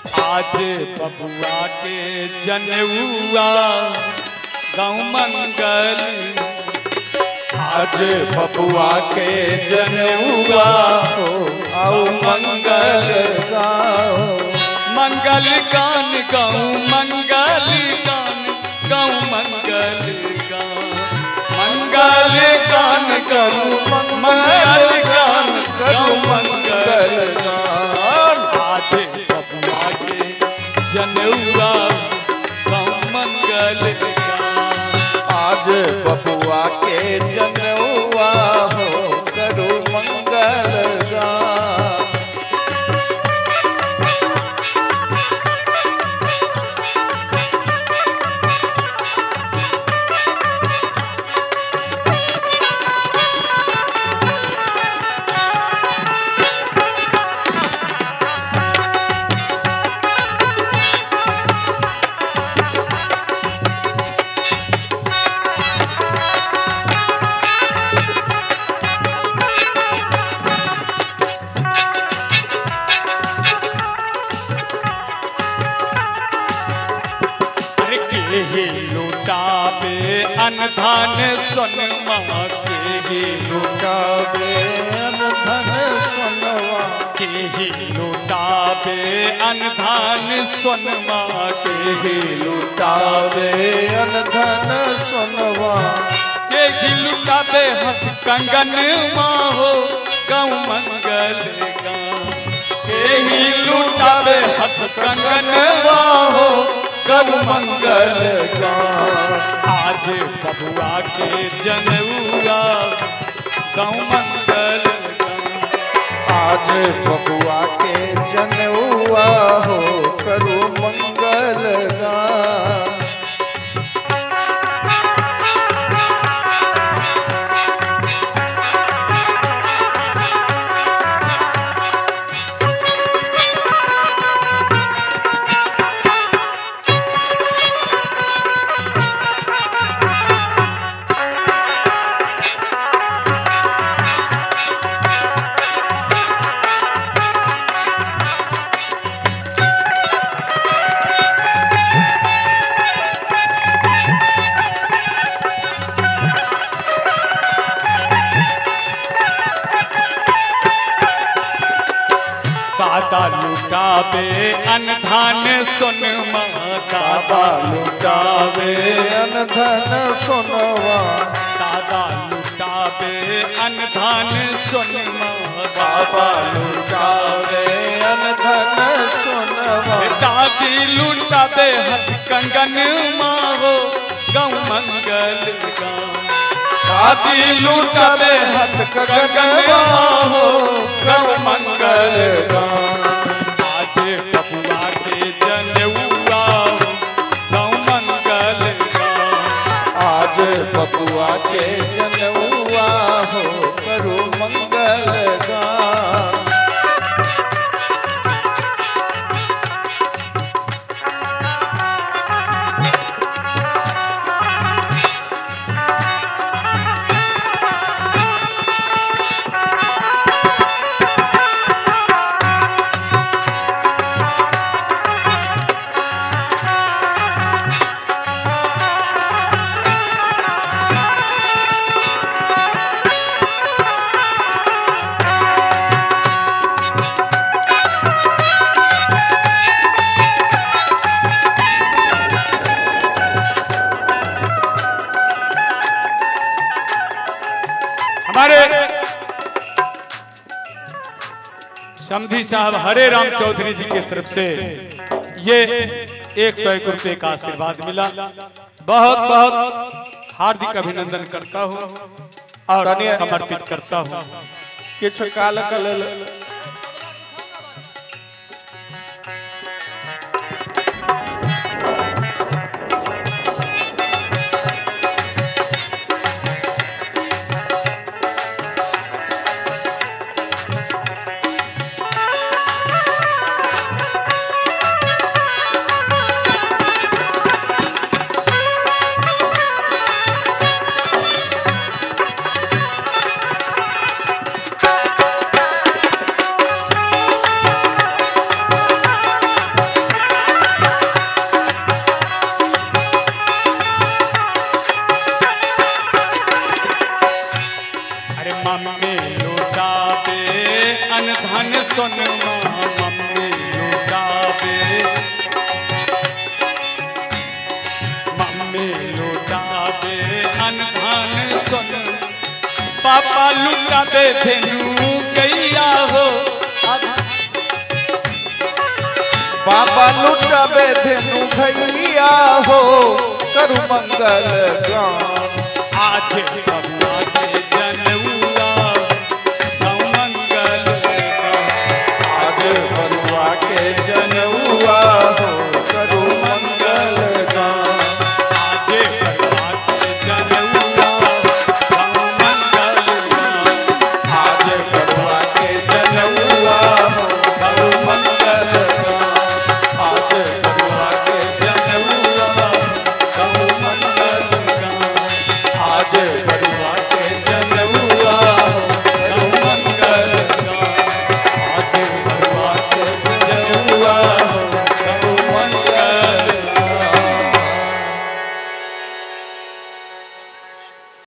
आज बबुआ के जनेउआ गाँव मंगल आज बबुआ के जनेउआ हो आओ मंगल गाओ मंगल गान गाऊं मंगल गान गाऊं मंगल गान मंगल गान गाऊं मंगल गान गाऊं मंगल गान आज बबुआ के जनेउआ गाऊं मंगल गान आज बबुआ के जनेउआ हो करो मंगल गान अरे के लुटाबे अनधान सोनमा के लुटाबे धन सुनवा के लुटाबे अनधान सोनमा के लुटावे अनधन सुनवा के लुटाबे हथ कंगन माहो गौ मंगल गान के लुटाबे हथ कंगन माहो गौ मंगल गान आज बबुआ के जनेउआ गौ मंगल गान आज बबुआ के जनेउआ हो करो मंगल गान दादा लुटाबे अनधान सोनमा दादा लुटाबे अनधन सुनवा दादा लुटाबे अनधान सोनमा बाबा लुटावे अनधन सुनवा दादी लुटाबे हथ कंगन माहो गौ मंगल गान दादी लुटाबे हथ कंगन माहो गौ मंगल गान आज बबुआ के जनेउआ गौ मंगल गान आज बबुआ के जनेउआ हो करो मंगल गान हमारे समधी साहब हरे राम चौधरी जी की तरफ से ये एक सौ एक रुपये का आशीर्वाद मिला बहुत बहुत हार्दिक अभिनंदन करता हूँ और समर्पित करता हूँ किछु काल कल पापा लुटा दे धेनु गैया हो बाबा लुटबे धेनु भैया हो करु मंगल गान आज बबुआ के जनउआ गौ मंगल गान। आज बरुआ के जनुआ हो करु मंगल गान आज बबुआ के जनउआ गौ मंगल गान। आज बरुआ के जनुआ हो करु मंगल गान आज बरुआ के जनुआ हो करु मंगल गान आज बरुआ